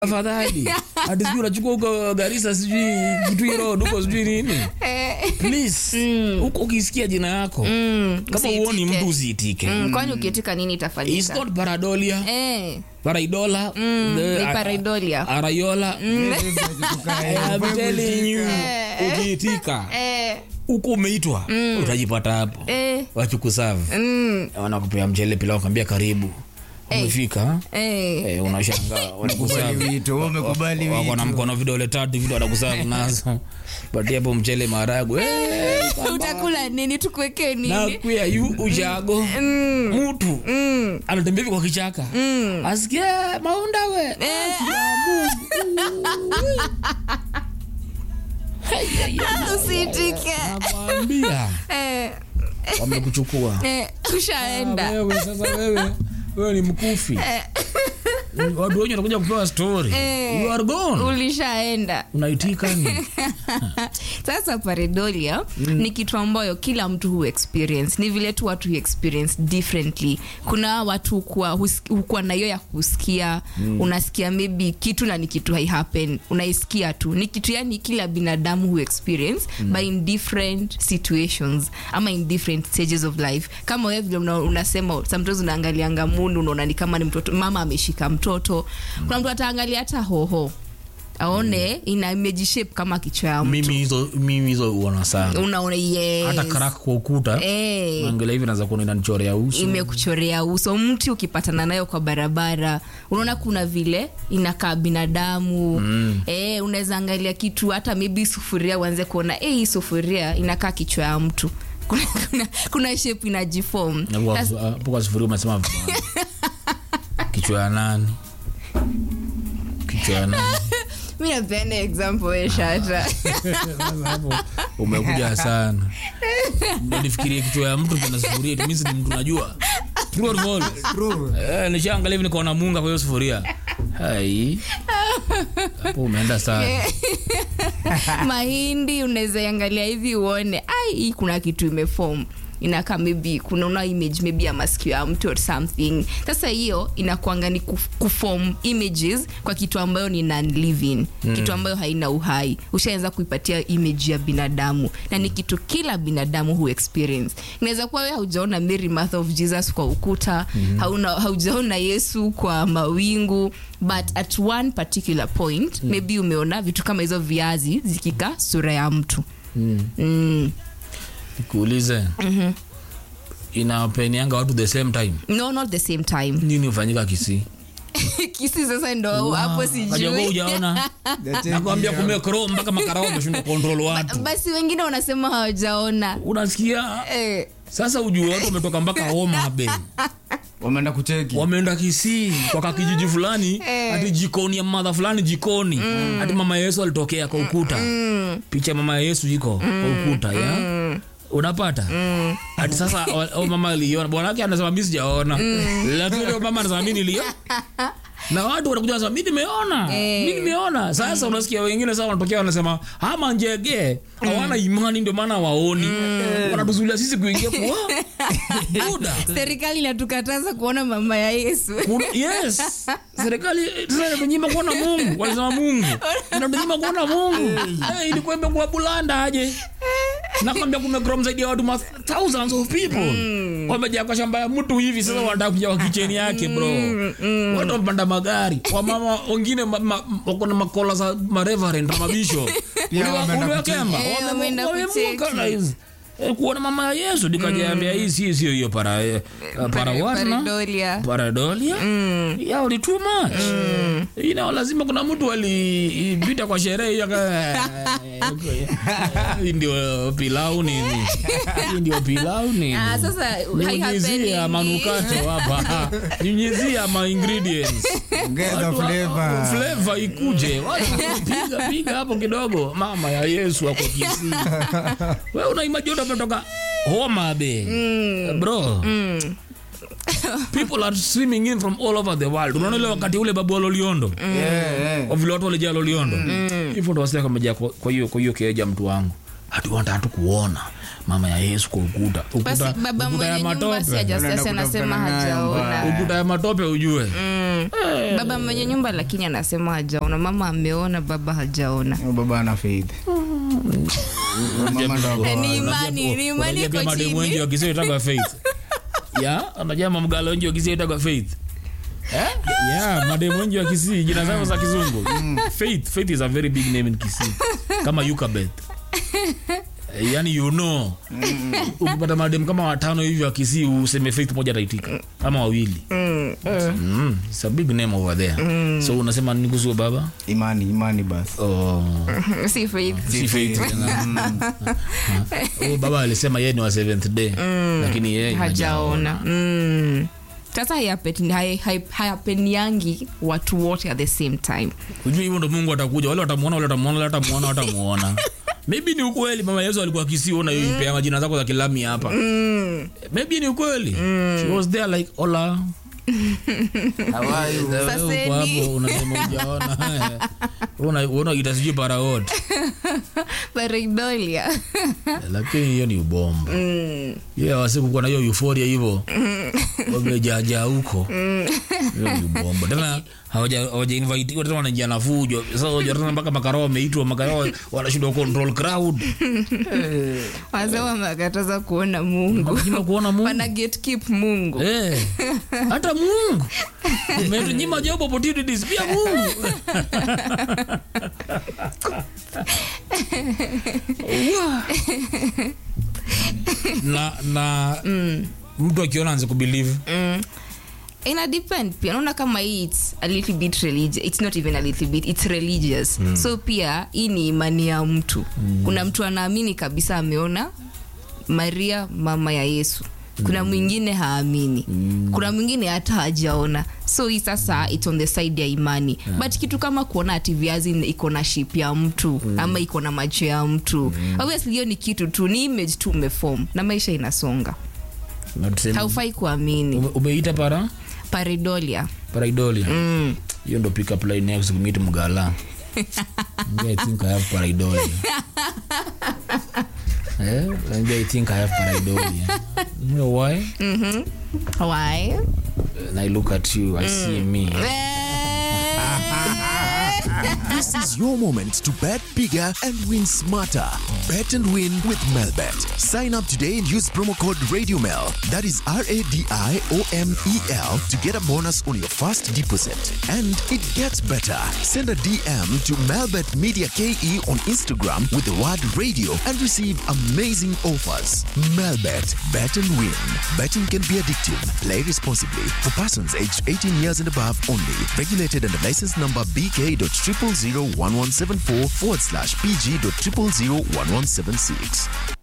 afadhali ati sijui unachukua huko garisa sijui kitui road huko sijui nini please huko ukisikia jina yako kama uoni usiitike. mtu usiitike Mm, kwani ukiitika nini It's itafanyika not paradolia Eh, paraidola the- ni a- paraidolia. arayola I'm telling you, ukiitika Eh, huko umeitwa utajipata hapo eh, wachukusavu mm, wanakupea mchele pila wakwambia karibu umefika eh. Eh, unashangaa wanakusavu wito umekubali wako na wito mkono vidole tatu vile wanakusavu nazo patia hapo mchele maharagwe Eh, utakula nini tukuwekee nini nakwia yu ushago mtu anatembea hivi kwa kichaka asikie maunda we Aki ya Mungu. Hey, hey, hey, usiitike nakwambia Eh, wamekuchukua eh, ushaenda wewe sasa wewe wewe ni mkufi watu wenye wanakuja kupewa story Eh. you are gone ulishaenda unaitika ni sasa pareidolia ni kitu ambayo kila mtu hu experience ni vile tu watu hu experience differently kuna watu hukuwa hus- hukuwa na hiyo ya kusikia unasikia maybe kitu na ni kitu haihappen unaisikia tu ni kitu yani kila binadamu hu experience but in different situations ama in different stages of life kama wewe vile una, unasema sometimes unaangalianga mundu unaona ni kama ni mtoto mama ameshika mtoto kuna mtu ataangalia hata hoho aone ina imejishape kama kichwa ya mtu mimi hizo mimi hizo uona sana unaona yes. hata karak kwa ukuta Eh, angalia hivi naweza kuona inanichorea uso imekuchorea uso mti ukipatana nayo kwa barabara unaona kuna vile inakaa binadamu mm. eh, unaweza angalia kitu hata maybe sufuria uanze kuona eh, hii sufuria inakaa kichwa ya mtu kuna, kuna, kuna shape inajifom Na kwa- hapo kwa sufuria umesema vibaya. kichwa ya nani kichwa ya nani mi napeana example we shata Sasa hapo umekuja sana Ndio nifikirie kichwa ya mtu kuna sufuria it means ni mtu najua True or false? True. Eh, nishaangalia hivi nikaona munga kwa hiyo sufuria hai hapo umeenda sana mahindi unaweza iangalia hivi uone ai hii kuna kitu imefom inakaa maybe kunaona image maybe ya masikio ya mtu or something sasa hiyo inakwanga ni kuf- kufom images kwa kitu ambayo ni non-living mm. kitu ambayo haina uhai ushaanza kuipatia image ya binadamu na ni kitu kila binadamu hu experience inaweza kuwa wewe haujaona Mary Mother of Jesus kwa ukuta mm-hmm. hauna, haujaona Yesu kwa mawingu but at one particular point mm. maybe umeona vitu kama hizo viazi zikika sura ya mtu Mm. mm. nikuulize inapenianga watu the same time no not the same time nini hufanyika kisii kisi sasa ndo hapo kajakuwa sijui ujaona nakwambia kumekro mpaka makarao ameshindwa kontrol watu basi wengine wanasema hawajaona unasikia eh, sasa ujue watu wametoka mpaka homa be wameenda kucheki wameenda kisii kwa kakijiji fulani ati jikoni ya madha fulani jikoni ati mama yesu alitokea kwa ukuta picha ya mama yesu iko kwa ukuta ya unapata ati sasa o- o mama aliona bwanake anasema mi sijaona lakini leo mama anasema mi nilia na watu wanakuja wanasema mi nimeona mi nimeona sasa unasikia wengine sasa wanatokea wanasema ama njege hawana imani ndio maana waoni wanatuzulia sisi kuingia kwa buda serikali inatukataza kuona mama ya yesu Kuna- yes serikali sasa inatunyima kuona mungu walisema mungu inatunyima kuona mungu hey, ilikuwa imekuwa bulanda aje nakwambia kumegrom zaidi ya watu ma thousands of people wamejaa kwa shamba ya mtu hivi sasa wanataka kuja kwa kicheni yake bro watu wamepanda magari wamama wengine ma- ma- wako na makola za mareverend na mabisho Pia wameenda uliwakemba Eh, wameenda kucheki. kuona mama ya yesu nikajaambia hii si sio hiyo para eh, para what na? Paridolia. paradolia yao ni too much you know, lazima kuna mtu alipita kwa sherehe hiyo aka- hii ndio pilau nini hii ndio pilau nini Ah, sasa nyunyizia haihapeningi. manukato hapa nyunyizia ma ingredients ongeza flavor flavor ikuje Watu piga piga hapo kidogo mama ya yesu ako kisii we unaimaji utapetoka homa be bro people are swimming in from all over the world unaona ile wakati ule babu wa loliondo Yeah, yeah. Kwa vile watu walijaa loliondo hivyo ndo wasilia kamejaa kwa kwa hiyo kwa hiyo keja mtu wangu hatuwanta hatu kuona mama ya yesu kwa ukuta basi ukuta, baba ukuta ya mwenye nyumba si matope hajastasi Unaenda anasema kutafutana naye hajaona mbaya. ukuta ya matope ujue baba mwenye nyumba lakini anasema hajaona mama ameona baba hajaona Huyo baba ana faith mama ndo ako- Eh, ni Unajua- imani ni imani unajua pia iko mademu wengi chini wa Kisii huitagwa faith ya unajua mamgalo wengi wa Kisii huitagwa faith Eh? Yeah, mademu wengi wa Kisii jina zao za kizungu. Faith, Faith is a very big name in Kisii. Kama Yukabeth. Eh, Yaani you know. Ukipata mademu kama watano hivi wa Kisii useme Faith moja ataitika. Kama wawili. Mm. It's a big name over there. So unasema nini kuhusu baba? imani imani basi Oh. si faith Si Faith tena. Oh, baba alisema yeye ni wa seventh day lakini yeye hajaona Mm. sasa hayapen- hai- hai- hayapeniangi watu wote at the same time Ujui hivyo ndo Mungu atakuja, wale watamuona, wale watamuona, wale watamuona, watamuona. Maybe ni ukweli mama Yesu alikuwa Kisii, ona hiyo ipea majina zako za kilami hapa. Maybe ni ukweli. She was there like hola. Sasa Uko ni- hapo unasema hujaona. Una una kita sijui paraod. pareidolia Lakini hiyo ni ubomba. Yeah, wasiku kuwa na hiyo euphoria hivyo. Wamejaja huko. Hiyo ni ubomba. Tena hawaja hawaja invite tena wanaingia na fujo. Sasa unajua tena mpaka makarao wameitwa, makarao wanashindwa control crowd. wazee wamekataza kuona mungu Wanashindwa kuona Mungu. wana gatekeep mungu Eh, hata Mungu umetunyima job opportunities pia Mungu. Wa. na na mtu akiona anze kubelieve ina depend pia naona kama hii its a little bit religious it's not even a little bit it's religious so pia hii ni imani ya mtu kuna mtu anaamini kabisa ameona maria mama ya yesu kuna mwingine haamini kuna mwingine hata hajaona so hii sasa its on the side ya imani but kitu kama kuona ati viazi iko na ship ya mtu ama iko na macho ya mtu obviously hiyo ni kitu tu ni image tu umefom na maisha inasonga Na tuseme- haufai kuamini ume- umeita para paridolia paraidolia hiyo ndo pick up line next kumit mgala Maybe I think I have paraidolia eh maybe I think I have paraidolia you know why why and I look at you I see me This is your moment to bet bigger and win smarter. Bet and win with Melbet. Sign up today and use promo code RadioMel. That is R A D I O M E L to get a bonus on your first deposit. And it gets better. Send a DM to Melbet Media KE on Instagram with the word radio and receive amazing offers. Melbet. Bet and win. Betting can be addictive. Play responsibly. For persons aged 18 years and above only. Regulated under license number BK.0001174 forward slash PG.0001176.